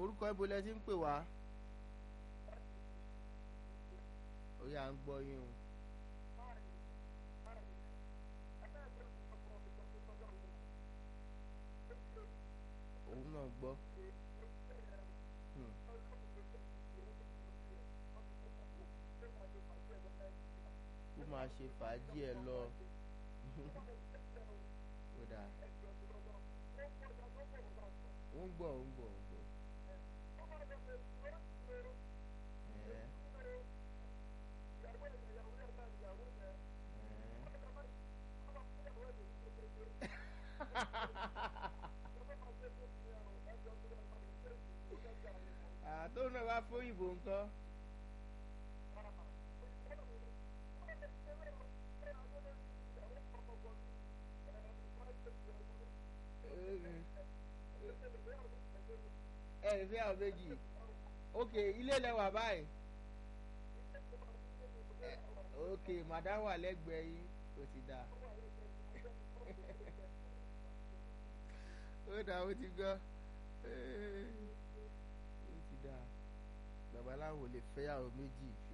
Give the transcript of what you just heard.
orúkọ ibo lẹ ti ń pè wá ó yà ń gbọ́ yín o. òun náà gbọ́. Hmm. kó máa ṣe fàájì ẹ lọ. ó dáa. ó ń gbọ́ ó ń gbọ́ ó ń gbọ́. Ẹ̀ẹ́. àtò náà wá fún ìbò nǹkan. ẹ ẹ fi àwọn méjì ok ilé lẹwà báyìí Eh, ok madam wà lẹ́gbẹ̀ẹ́ yín kò sì dáa ó dáa ó ti gbọ́ ó ti dáa babaláwo lè fẹ́yàwó méjì fi